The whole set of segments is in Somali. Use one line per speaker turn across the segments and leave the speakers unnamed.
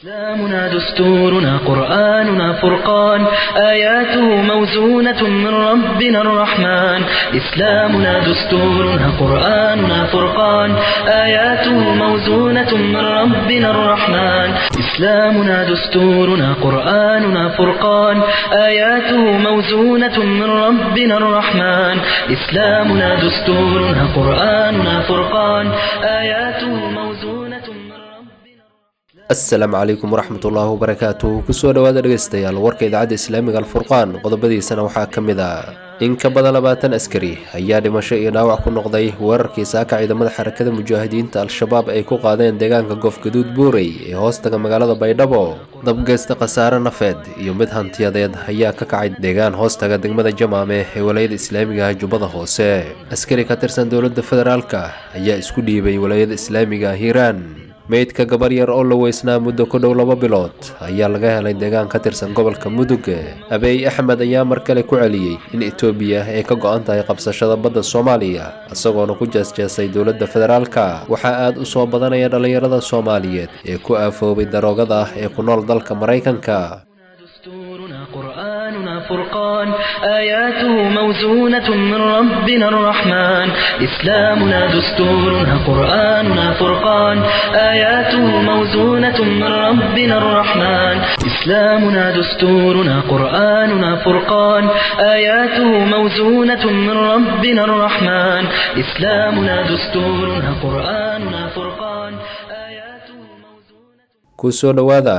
إسلامنا دستورنا قرآننا فرقان آياته موزونة من ربنا الرحمن إسلامنا دستورنا قرآننا فرقان آياته موزونة من ربنا الرحمن إسلامنا دستورنا قرآننا فرقان آياته موزونة من ربنا الرحمن إسلامنا دستورنا قرآننا فرقان آياته موزونة من ربنا
asalaamu calaykum waraxmat ullaahi wabarakaatuh kusoo dhowaada dhegaystayaal warka idaacadda islaamiga alfurqaan qodobadiisana waxaa ka mid ah in ka badan labaatan askari ayaa dhimasho iyo dhaawac ku noqday weerarkii saaka ciidamada xarakada mujaahidiinta al-shabaab ay ku qaadeen deegaanka goofgaduud buurey ee hoostaga magaalada baydhabo dabgeysta khasaare nafeed iyo mid hantiyadeed ayaa ka kacay deegaan hoostaga degmada jamaame ee walayada islaamiga ah jubbada hoose askari ka tirsan dowladda federaalka ayaa isku dhiibay walayada islaamiga ah hiiraan meydka gabar yar oo la weysnaa muddo ku dhow laba bilood ayaa laga helay deegaan ka tirsan gobolka mudug abeey axmed ayaa mar kale ku celiyey in etoobiya ay ka go-an tahay qabsashada badda soomaaliya isagoona ku jeesjeesay dowladda federaalka waxaa aad u soo badanaya dhallinyarada soomaaliyeed ee ku aafoobay daroogada ah ee ku nool dalka maraykanka
دستورنا قرآننا فرقان آياته موزونة من ربنا الرحمن إسلامنا دستورنا قرآننا فرقان آياته موزونة من ربنا الرحمن إسلامنا دستورنا قرآننا فرقان آياته موزونة من ربنا الرحمن إسلامنا دستورنا قرآننا فرقان آياته موزونة
kusoo dhowaada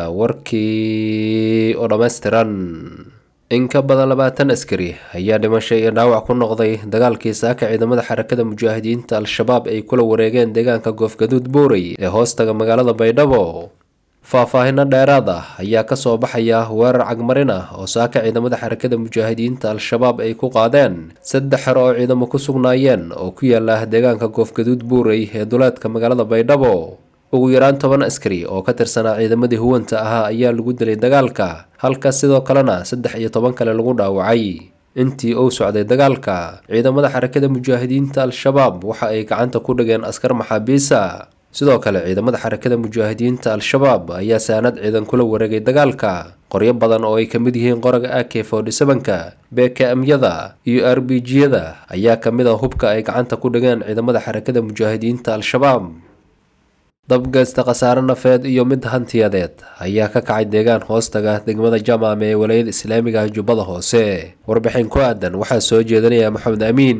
warkii oo dhammaystiran in ka badan labaatan askari ayaa dhimashay iyo dhaawac ku noqday dagaalkii saaka ciidamada xarakada mujaahidiinta al-shabaab ay kula wareegeen deegaanka goofgaduud buurey ee hoostaga magaalada baydhabo faahfaahino dheeraad ah ayaa kasoo baxaya weerar cagmarin ah oo saaka ciidamada xarakada mujaahidiinta al-shabaab ay ku qaadeen saddex xero oo ciidamo ku sugnaayeen oo ku yaala deegaanka goofgaduud buurey ee duleedka magaalada baydhabo ugu yaraan toban askari oo ka tirsanaa ciidamadii huwanta ahaa ayaa lagu dilay dagaalka halka sidoo kalena saddex iyo toban kale lagu dhaawacay intii uu socday dagaalka ciidamada xarakada mujaahidiinta al-shabaab waxa ay gacanta ku dhigeen askar maxaabiisa sidoo kale ciidamada xarakada mujaahidiinta al-shabaab ayaa saanad ciidan kula wareegay dagaalka qoryo badan oo ay ka mid yihiin qoraga a k forty sevenka bkm-yada iyo r b g-yada ayaa ka mid a hubka ay gacanta ku dhigeen ciidamada xarakada mujaahidiinta al-shabaab dabgeysta khasaare nafeed iyo mid hantiyadeed ayaa ka kacay deegaan hoostaga degmada jamaame ee walayada islaamiga ah jubbada hoose warbixin ku aadan waxaa soo jeedinaya maxamed amiin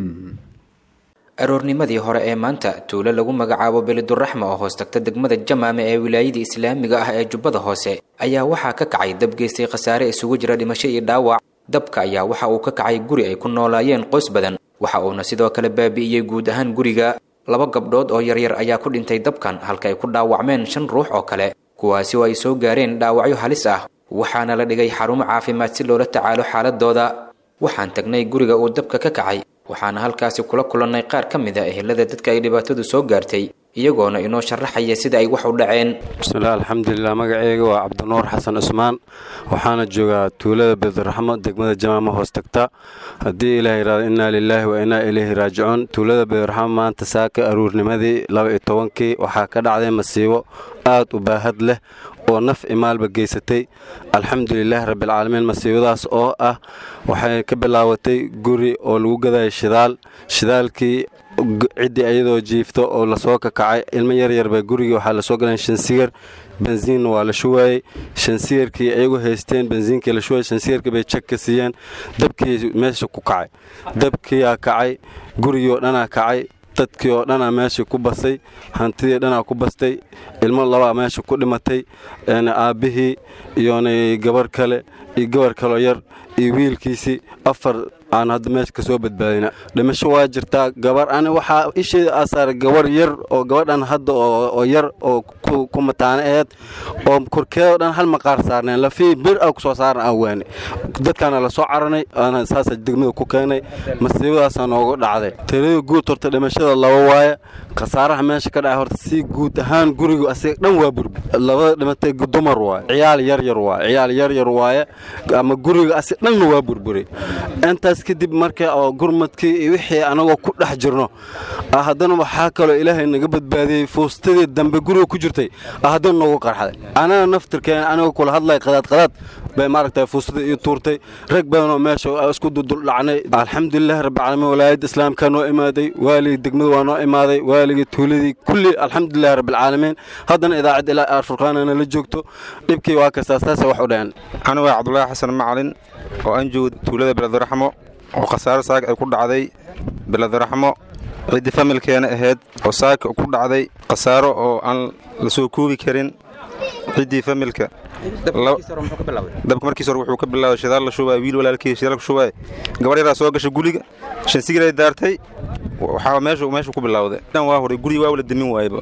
aroornimadii hore ee maanta tuulo lagu magacaabo beliduraxma oo hoos tagta degmada jamaame ee wilaayada islaamiga ah ee jubbada hoose ayaa waxaa ka kacay dab geystay khasaare isugu jira dhimasho iyo dhaawac dabka ayaa waxa uu ka kacay guri ay ku noolaayeen qoys badan waxa uuna sidoo kale baabi'iyey guud ahaan guriga laba gabdhood oo yaryar ayaa ku dhintay dabkan halka ay ku dhaawacmeen shan ruux oo kale kuwaasi oo ay soo gaareen dhaawacyo halis ah waxaana la dhigay xarumo caafimaad si loola tacaalo xaaladooda waxaan tagnay guriga uu dabka ka kacay waxaana halkaasi kula kulannay qaar ka mid a ehelada dadka ay dhibaatadu soo gaartay iyagoona inoo sharaxaya sida ay wax u dhaceen
bismillaah alxamdulilah magaceyga waa cabdinuur xasan cusmaan waxaana joogaa tuulada bediraxmo degmada jamaama hoos tagta haddii ilaah yidhahdo innaa lilaahi wa innaa ilayhi raajicuun tuulada bediraxmo maanta saaka aruurnimadii laba iyo tobankii waxaa ka dhacday masiibo aad u baahad leh oo naf imaalba geysatay alxamdulilaahi rabbialcaalamiin masiibadaas oo ah waxay ka bilaabatay guri oo lagu gadaya shidaal shidaalkii ciddii ayadoo jiifto oo lasoo kakacay ilmo yaryarbaa gurigii waxaa lasoo galeen shansigar bensiinna waa la shuwaayey shansigarkii ayagu haysteen bensiinkii la shuwayey shansigarkii bay jag ka siiyeen dabkii meesha ku kacay dabkiyaa kacay gurigii oo dhanaa kacay dadkii oo dhanaa meesha ku bastay hantidii dhanaa ku bastay ilmo labaa meesha ku dhimatay aabbihii iyona gabar kale iyo gabar kaloo yar iyo wiilkiisii afar aan hadda meesha ka soo badbaadina dhimasho waa jirtaa gabar ani waxaa isheeda aasaara gabar yar oo gabadhan hadda oo yar oo ku mataane aheed oo korkeedoo dhan hal maqaar saarneen lafii bir a kusoo saaran aan waane dadkaana la soo caranay aana saasa degmada ku keenay masiibadaasaa noogu dhacday talada guud horta dhimashada laba waaye khasaaraha meesha ka dhacay horta si guud ahaan gurigu asiga dhan waa burbur labada dhimatay dumar waaye ciyaal yaryar waaye ciyaal yaryar waaye ama guriga asiga dhanna waa burburay intaas kadib marka oo gurmadkii iyo wixii anagoo ku dhex jirno haddana waxaa kaloo ilaahay naga badbaadiyey fuustadii dambe guriga ku jirtay haddana noogu qarxday anana naftirkeen anigoo kula hadlay qadaad qadaad bay maaragtay fuustadii ii tuurtay rag badanoo meesha isku duduldhacnay alxamdulilahi rabbilcaalamiin walaayadda islaamka noo imaaday waaligii degmada waa noo imaaday waaligii tuuladii kulli alxamdulilahi rabbilcaalamiin haddana idaacadda ilaa aarfurqaanana la joogto dhibkii waa kastaastaasa wax u dhaceen
anigu waa cabdulaahi xasan macalin oo aan joogo tuulada beledaraxmo oo khasaare saaka ay ku dhacday beledaraxmo ciddii familkeena ahayd oo saaka ku dhacday khasaaro oo aan la soo koobi karin ciddii familka dabka markiis hore wuxuu ka bilaabay shidaal la shubay wiil walaalkii shidaal ku shubay gabar yaraa soo gashay guriga shan sigiray daartay waxaa meeshu meeshu ku bilowday dhan waa horay guriga waa wala demin waayba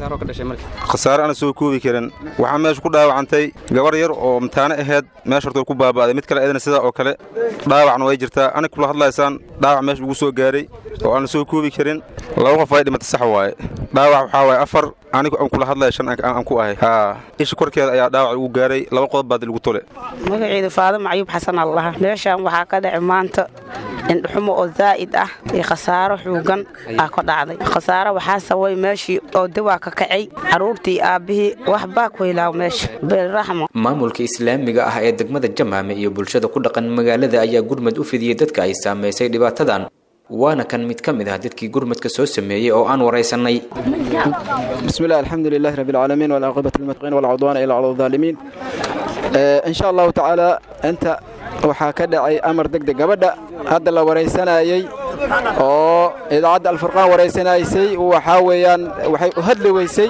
khasaaro ana soo koobi karin waxaa meesha ku dhaawacantay gabar yar oo mtaane ahayd meesha horta ku baaba'day mid kale eedana sidaa oo kale dhaawacna way jirtaa anig kula hadlaysaan dhaawac meesha ugu soo gaaray oo aan la soo koobi karin laba qof ay dhimatay sax waaye dhaawac waxaa waaye afar anigu aan kula hadlaya shan aan ku ahay haa isha korkeeda ayaa dhaawac ugu gaaray laba qodob baad lagu tole
magaceedu faadimo cayuub xasan allaha meeshaan waxaa ka dhacay maanta indhuxumo oo zaa'id ah iyo khasaaro xuugan aa ka dhacday khasaaro waxaa sababay meeshii oo dawaa ka kacay carruurtii aabbihii waxbaa ku hilaaw meesha beelraxmo
maamulka islaamiga ah ee degmada jamaame iyo bulshada ku dhaqan magaalada ayaa gurmad u fidiyey dadka ay saamaysay dhibaatadan waana kan mid ka mid ah dadkii gurmadka soo sameeyey oo aan waraysanay
bismillahi alxamdu lilahi rabbi alcaalamiin walcaaqibatu lilmuttaqiin walcudwaana ilaa cala alaalimiin insha allahu tacaala inta waxaa ka dhacay amar degdeg gabadha hadda la waraysanayey oo idaacadda alfurqaan waraysanaysay waxaa weeyaan waxay u hadli weysay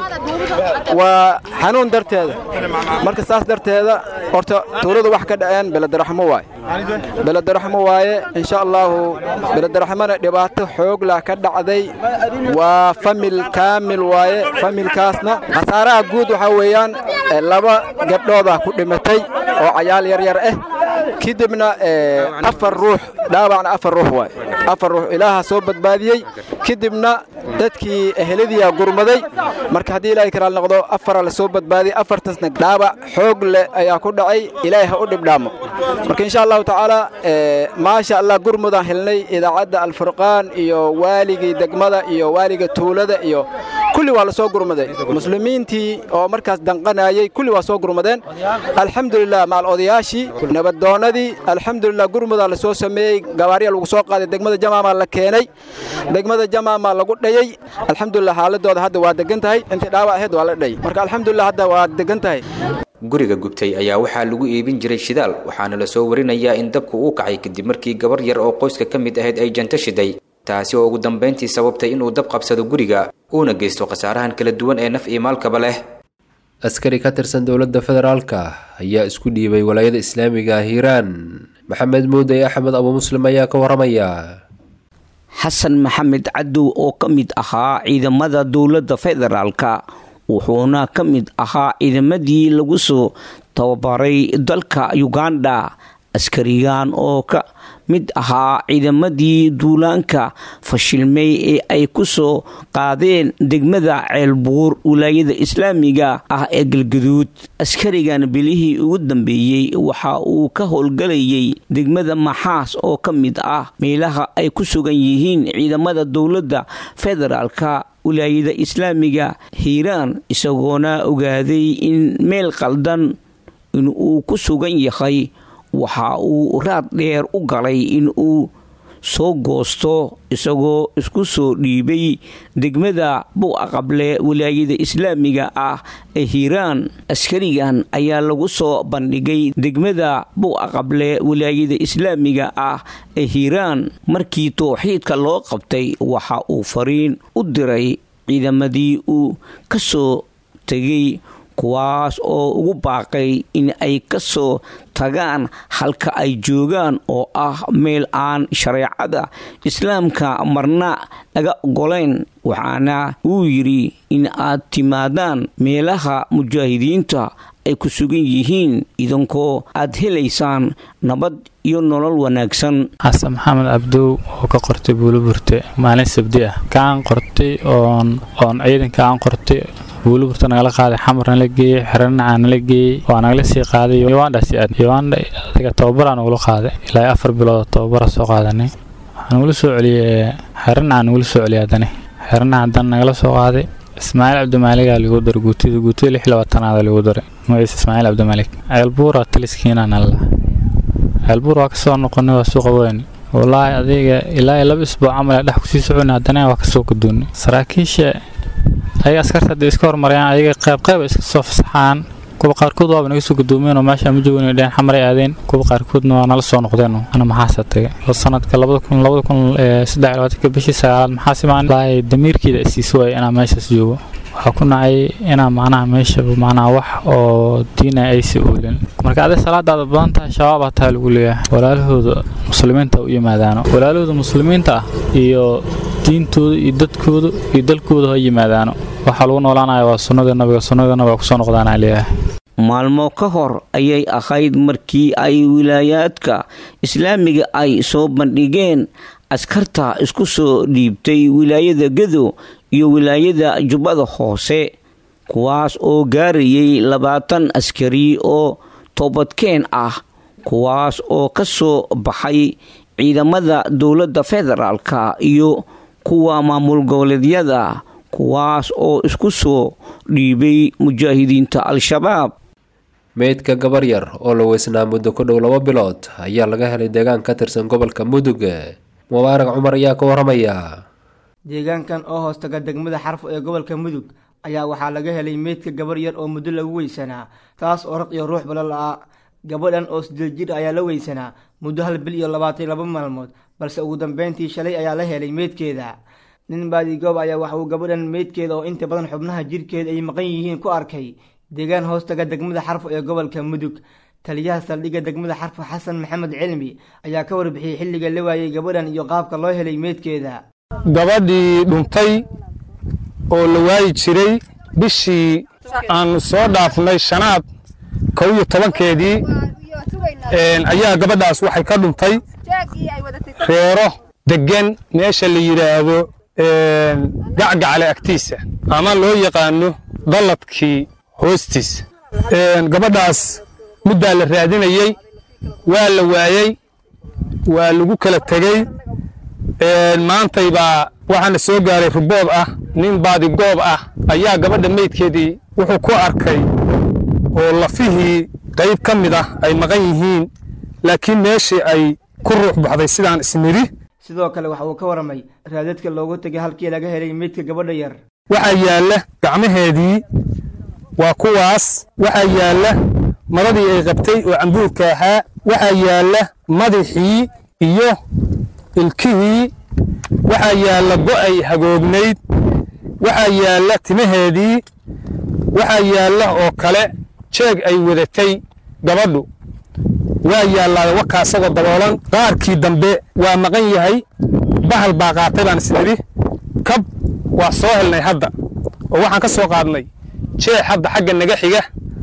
waa xanuun darteeda marka saas darteeda horta tuuladu wax ka dhaceen beledaraxmo waaye beledaraxmo waaye insha allaahu beledaraxmona dhibaato xooglah ka dhacday waa famil kaamil waaye familkaasna khasaaraha guud waxaa weeyaan laba gabdhoodah ku dhimatay oo cayaal yaryar ah kadibna afar ruux dhaawacna afar ruux waay afar ruux ilaaha soo badbaadiyey kadibna dadkii eheladiyaa gurmaday marka haddii ilaahay karaal noqdo afara la soo badbaadiyey afartaasna dhaawac xoog leh ayaa ku dhacay ilaahay ha u dhibdhaamo marka insha allahu tacaala maasha allah gurmudaan helnay idaacadda alfurqaan iyo waaligii degmada iyo waaliga tuulada iyo kulli waa la soo gurmaday muslimiintii oo markaas danqanayey kulli waa soo gurmadeen alxamdulilah macal odayaashii nabaddoonnadii alxamdulilah gurmudaa la soo sameeyey gabaarya lagu soo qaaday degmada jamaamaa la keenay degmada jamaamaa lagu dhayey alxamdulilah xaaladooda hadda waa degan tahay intii dhaawac ahayd waa la dhayay marka alxamdulilah hadda waa degan tahay
guriga gubtay ayaa waxaa lagu iibin jiray shidaal waxaana la soo warinayaa in dabku uu kacay kadib markii gabar yar oo qoyska ka mid ahayd ay janto shiday taasi oo ugu dambayntii sababtay inuu dab qabsado guriga uuna geysto khasaarahan kala duwan ee naf iyo maalkaba leh
askari ka tirsan dowladda federaalka ayaa isku dhiibay walaayada islaamiga ah hiiraan maxamed muuday axmed abu muslim ayaa ka waramaya
xasan maxamed cadow oo ka mid ahaa ciidamada dowladda federaalka wuxuuna ka mid ahaa ciidamadii lagu soo tababaray dalka uganda askarigan oo ka mid ahaa ciidamadii duulaanka fashilmay ee ay ku soo qaadeen degmada ceelbuur wilaayada islaamiga ah ee galgaduud askarigan bilihii ugu dambeeyey waxa uu ka howlgalayay degmada maxaas oo ka mid ah meelaha ay ku sugan yihiin ciidamada dowladda federaalka wilaayada islaamiga hiiraan isagoona ogaaday in meel qaldan inuu ku sugan yahay waxa uu raad dheer u galay in uu soo goosto isagoo isku soo dhiibay degmada buuaqable wilaayada islaamiga ah ee hiiraan askarigan ayaa lagu soo bandhigay degmada buuaqable wilaayada islaamiga ah ee hiiraan markii towxiidka loo qabtay waxa uu fariin u diray ciidamadii uu ka soo tegay kuwaas oo ugu baaqay in ay ka soo tagaan halka ay joogaan oo ah meel aan shareecada islaamka marna laga ogolayn waxaana uu yidhi in aad timaadaan meelaha mujaahidiinta ay ku sugan yihiin idankoo aad helaysaan nabad iyo nolol wanaagsan
xasan maxamed cabdow oo ka qortay buuliburte maalin sabdi ah kaan qortay oon oon ciidanka aan qortay buuliburta nagala qaaday xamar nala geeyey xeranacaa nala geeyey waa nagala sii qaaday ugandhasi aad ugandha adiga tababaraa nagula qaaday ilaa afar bilood oo tababara soo qaadanay waxaa nagula soo celiyey xeranacaa nagula soo celiyay haddana xeranaca haddana nagala soo qaaday ismaaciil cabdimaaligaa lagu daray guutida guutida lix labaatanaada lagu daray magaciisa ismaaciil cabdimaalik ceelbuura taliskiina nalla ceelbuur waa kasoo noqonay waa suuqa weyn wallaahi adiga ilaa laba isbuuc camal dhex kusii socona haddana waa kasoo gudoonay saraakiisha ayaga askarta hadday iska hormarayaan ayaga qayb qayb iska soo fasaxaan kuwa qaarkood waaba naga soo gudoomeen oo meesha ma joogin dheen xamaray aadeen kuwa qaarkoodna waa nala soo noqdeen ana maxaasa tagay oo sanadka labada kun labada kun saddex labaatanka bishii sagaalaad maxaas imaan wallaahi damiirkeeda isiis waaya inaa meeshaas joogo waxaa ku nacay inaa macnaha meesha macnaha wax oo diina aysa oolin marka aday salaadaada badan tahay shabaabaa taa lagu leeyahay walaalahooda muslimiinta u yimaadaano walaalahooda muslimiinta ah iyo diintooda iyo dadkooda iyo dalkooda ha yimaadaano waxaa lagu noolaanaya waa sunnada nabiga sunnada nabiga kusoo noqdaanaa leeyahay
maalmo ka hor ayay ahayd markii ay wilaayaadka islaamiga ay soo bandhigeen askarta isku soo dhiibtay wilaayada gedo iyo wilaayada jubbada hoose kuwaas oo gaarayay labaatan askari oo toobadkeen ah kuwaas oo ka soo baxay ciidamada dowladda federaalka iyo kuwa maamul goboleedyada kuwaas oo isku soo dhiibay mujaahidiinta al-shabaab
meydka gabar yar oo la weysnaa muddo ku dhow laba bilood ayaa laga helay deegaan ka tirsan gobolka mudug mubaarak cumar ayaa ka waramaya
deegaankan oo hoostaga degmada xarfo ee gobolka mudug ayaa waxaa laga helay meydka gabar yar oo muddo lagu weysanaa taas oo raq iyo ruux bala la-a gabadhan oo sideed jir ayaa la weysanaa muddo hal bil iyo labaatan laba maalmood balse ugu dambeyntii shalay ayaa la helay meydkeeda nin baadigoob ayaa waxa uu gabadhan meydkeeda oo inta badan xubnaha jirhkeeda ay maqan yihiin ku arkay deegaan hoostaga degmada xarfo ee gobolka mudug taliyaha saldhigga degmada xarfo xasan maxamed cilmi ayaa ka warbixiyey xilliga la waayey gabadhan iyo qaabka loo helay meydkeeda
gabadhii dhuntay oo la waayi jiray bishii aanu soo dhaafnay shanaad kow iyo tobankeedii ayaa gabadhaas waxay ka dhuntay reero deggan meesha la yidhaahdo gacgacle agtiisa ama loo yaqaano dalladkii hoostiisa gabadhaas muddaa la raadinayey waa la waayey waa lagu kala tegey maantay baa waxaana soo gaaray rubood ah nin baadigoob ah ayaa gabadha meydkeedii wuxuu ku arkay oo lafihii qayb ka mid ah ay maqan yihiin laakiin meeshii ay ku ruux baxday sidaan isnidhi
sidoo kale waxa uu ka waramay raadadka loogu tegay halkii laga helay meydka gabadha yar
waxaa yaalla gacmaheedii waa kuwaas waxaa yaalla madadii ay qabtay oo cambuurka ahaa waxaa yaalla madaxii iyo ilkihii waxaa yaalla go'ay hagoognayd waxaa yaalla timaheedii waxaa yaalla oo kale jeeg ay wadatay gabadhu waa yaallaa wakaa isagoo daboolan qaarkii dambe waa maqan yahay bahal baa qaatay baan isnidhi kab waa soo helnay hadda oo waxaan ka soo qaadnay jeex hadda xagga naga xiga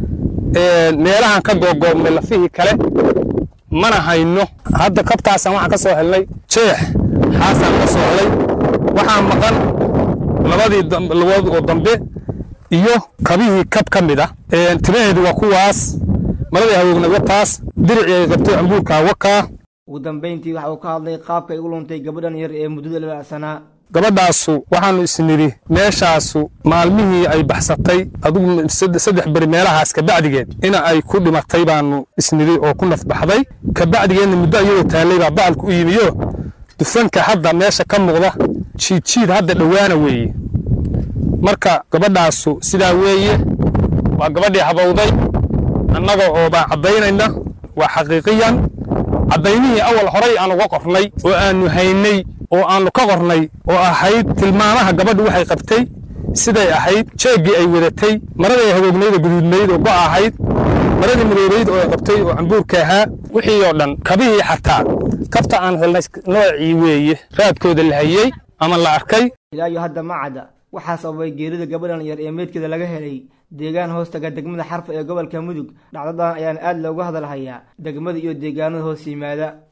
meelahaan ka googoobnay lafihii kale mana hayno hadda kabtaasaan waxaan ka soo helnay jeex xaasaan ka soo helay waxaa maqan labadii lugood oo dambe iyo kabihii kab ka mid ah timaheedu waa kuwaas maladii hawoogna wataas diricii ay qabtay cambuurka wakaa
ugu dambeyntii waxa uu ka hadlay qaabka ay u luntay gabadhan yar ee muddada labacsanaa
gabadhaasu waxaannu isnidhi meeshaasu maalmihii ay baxsatay adugu saddex beri meelahaas kabacdigeed ina ay ku dhimatay baannu isnidhi oo ku nafbaxday kabacdigeedna muddo iyadoo taallay baa bacalku u yimiyo dufanka hadda meesha ka muuqda jiidjiid hadda dhowaana weeye marka gabadhaasu sidaa weeye waa gabadhii habowday annaga oo baan caddaynayna waa xaqiiqiyan caddaynihii awal horay aan uga qornay oo aannu haynay oo aannu ka qornay oo ahayd tilmaamaha gabadhu waxay qabtay siday ahayd jeeggii ay wadatay maradii hagoognayd oo guduudnayd oo go' ahayd maradii madoobayd oo ay qabtay oo cambuurka ahaa wixii oo dhan kabihii xataa kabta aan helnay noocii weeye raadkooda la hayey ama la arkay
ilaa iyo hadda ma cadda waxaa sababay geerida gabadhan yar ee meydkeeda laga helay deegaan hoostaga degmada xarfa ee gobolka mudug dhacdadan ayaan aad looga hadalhayaa degmada iyo deegaanada hoos yimaada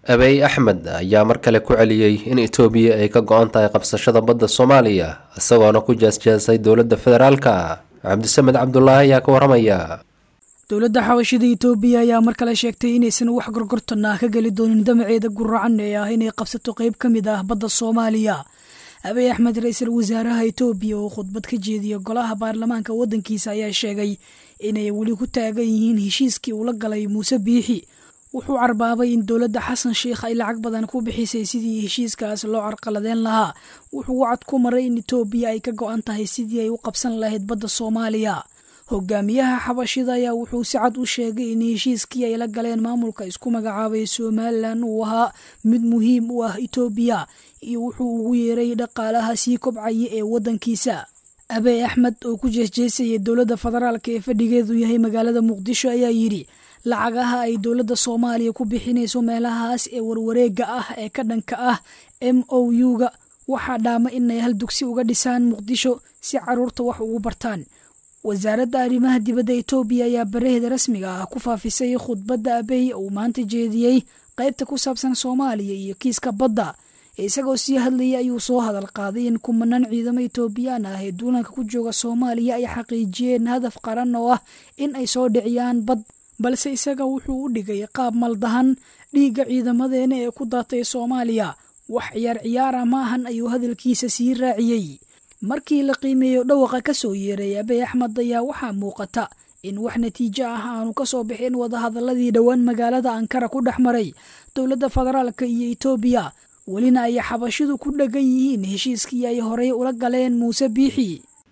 abey axmed ayaa mar kale ku celiyey in etoobiya ay ka go-an tahay qabsashada badda soomaaliya isagoona ku jaasjaasay dowladda federaalka cabdisamed cabdulaahi ayaa ka waramaya
dowladda xabashida itoobiya ayaa mar kale sheegtay inaysan wax gorgortan ah ka geli doonin damaceeda guracan ee ah inay qabsato qeyb ka mid ah badda soomaaliya abiy axmed ra-iisul wasaaraha itoobiya oo khudbad ka jeediya golaha baarlamaanka waddankiisa ayaa sheegay inay weli ku taagan yihiin heshiiskii ula galay muuse biixi wuxuu carbaabay in dowladda xasan sheikh ay lacag badan ku bixisay sidii heshiiskaas loo carqaladeen lahaa wuxuu wacad ku maray in itoobiya ay ka go-an tahay sidii ay u qabsan lahayd badda soomaaliya hogaamiyaha xabashida ayaa wuxuu si cad u sheegay in heshiiskii ay la galeen maamulka isku magacaabay somalilan uu ahaa mid muhiim u ah itoobiya iyo wuxuu ugu yeeray dhaqaalaha sii kobcaya ee waddankiisa abey axmed oo ku jeesjeesayay dowladda federaalk ee fadhigeedu yahay magaalada muqdisho ayaa yidhi lacagaha ay dowladda soomaaliya ku bixinayso meelahaas ee warwareega ah ee ka dhanka ah m o u-ga waxaa dhaama inay hal dugsi uga dhisaan muqdisho si caruurta wax ugu bartaan wasaaradda arrimaha dibadda itoobiya ayaa baraheeda rasmiga ah ku faafisay khudbadda abey uu maanta jeediyey qaybta ku saabsan soomaaliya iyo kiiska badda isagoo sii hadlayay ayuu soo hadal qaaday in kumanaan ciidamo itoobiyaan ah ee duulanka ku jooga soomaaliya ay xaqiijiyeen hadaf qaran oo ah in ay soo dhiciyaan bad balse isaga wuxuu u dhigay qaab maldahan dhiigga ciidamadeena ee ku daatay soomaaliya wax ciyaar ciyaara maahan ayuu hadalkiisa sii raaciyey markii la qiimeeyo dhawaqa ka soo yeeray abey axmed ayaa waxaa muuqata in wax natiijo ah aanu ka soo bixin wadahadaladii dhowaan magaalada ankara ku dhex maray dowladda federaalka iyo itoobiya welina ay xabashidu ku dhegan yihiin heshiiskii ay horey ula galeen muuse biixi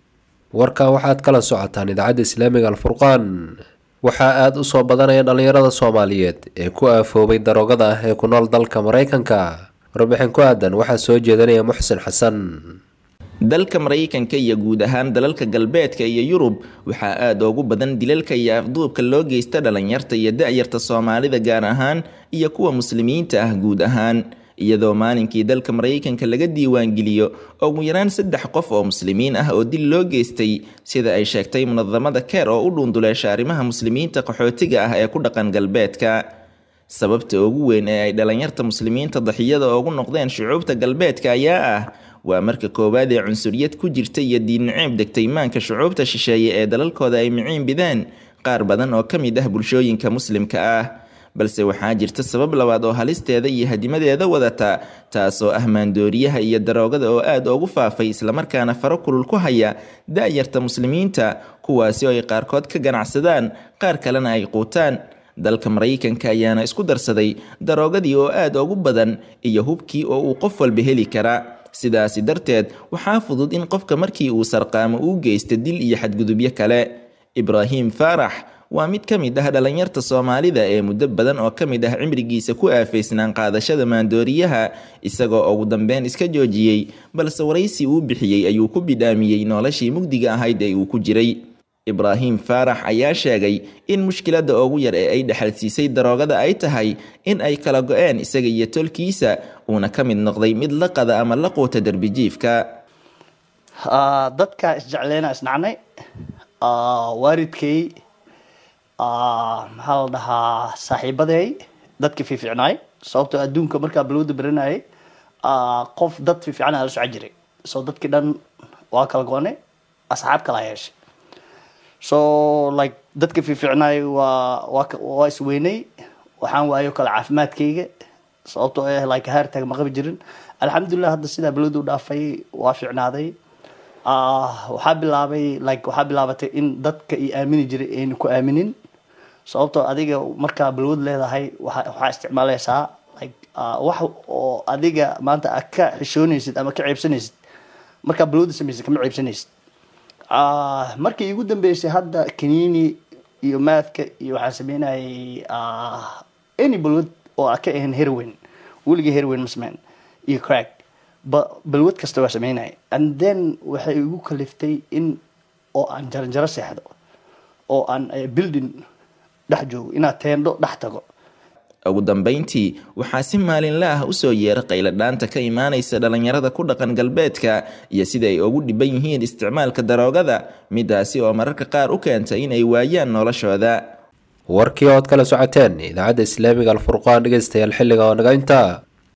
warka waxaad kala socotaan idaacadda islaamiga alfurqaan waxaa aada u soo badanaya dhallinyarada soomaaliyeed ee ku aafoobay daroogada ah ee ku nool dalka maraykanka warbixin ku aadan waxaa soo jeedanaya muxsin xasan
dalka maraykanka iyo guud ahaan dalalka galbeedka iyo yurub waxaa aada ugu badan dilalka iyo afduubka loo geysta dhalinyarta iyo da-yarta soomaalida gaar ahaan iyo kuwa muslimiinta ah guud ahaan iyadoo maalinkii dalka maraykanka laga diiwaangeliyo ugu yaraan saddex qof oo muslimiin ah oo dil loo geystay sida ay sheegtay munadamada keer oo u dhuunduleesha arrimaha muslimiinta qaxootiga ah ee ku dhaqan galbeedka sababta ugu weyn ee ay dhalinyarta muslimiinta daxiyada ugu noqdeen shucuubta galbeedka ayaa ah waa marka koowaad ee cunsuriyad ku jirta iyo diinnaceeb degtay maanka shucuubta shisheeye ee dalalkooda ay miciin bidaan qaar badan oo ka mid ah bulshooyinka muslimka ah balse waxaa jirta sabab labaad oo halisteeda iyo hadimadeeda wadata taasoo ah maandooriyaha iyo daroogada oo aada ugu faafay islamarkaana faro kulul ku haya da-yarta muslimiinta kuwaasi oo ay qaarkood ka ganacsadaan qaar kalena ay quutaan dalka maraykanka ayaana isku darsaday daroogadii oo aada ugu badan iyo hubkii oo uu qof walba heli kara sidaasi darteed waxaa fudud in qofka markii uu sarqaamo uu geysta dil iyo xadgudubyo kale ibraahim faarax waa mid ka mid ah dhalinyarta soomaalida ee muddo badan oo ka mid ah cimrigiisa ku aafaysnaan qaadashada maandooriyaha isagoo ugu dambeyn iska joojiyey balse waraysi uu bixiyey ayuu ku bidhaamiyey noloshii mugdiga ahayd ee uu ku jiray ibraahim faarax ayaa sheegay in mushkiladda ugu yar ee ay dhexalsiisay daroogada ay tahay in ay kala go-een isaga iyo tolkiisa uuna ka mid noqday mid la qada ama la quuta derbijiifka
dadka isjecleyna isnacnay waalidkay maxaa la dhahaa saaxiibaday dadka fiificnaay sababtoo adduunka markaa balwada baranayay qof dad fiifican la soco jiray so dadkii dhan waa kala go-anay asxaab kala yeeshay so like dadka fiificnaay waa waa waa isweynay waxaan waayo kale caafimaadkayga sababtoo eh like haartag ma qabi jirin alxamdulilah hadda sidaa balwada u dhaafay waa fiicnaaday waxaa bilaabay like waxaa bilaabatay in dadka i aamini jiray ayna ku aaminin sababtoo adiga markaa balwad leedahay waxaa isticmaalaysaa like wax oo adiga maanta a ka xishoonaysid ama ka ceebsanaysid markaa balwada samaysid kama ceebsanaysid markii igu dambeysay hadda kaniini iyo maadka iyo waxaan sameynayay any balwad oo a ka ahayn herwin weligii herwin masmeyn iyo crack balwad kasta waa sameynaya and then waxay igu kaliftay in oo aan jaranjaro seexdo oo aan building dhex joogo inaad teendho dhex tago
ugu dambeyntii waxaa si maalinla ah usoo yeera qayladhaanta ka imaanaysa dhalinyarada ku dhaqan galbeedka iyo sida ay ugu dhiban yihiin isticmaalka daroogada midaasi oo mararka qaar u keenta in ay waayaan noloshooda
warkii ood kala socoteen idaacadda islaamiga alfurqaan dhegeystayaal xilliga oo naga intaa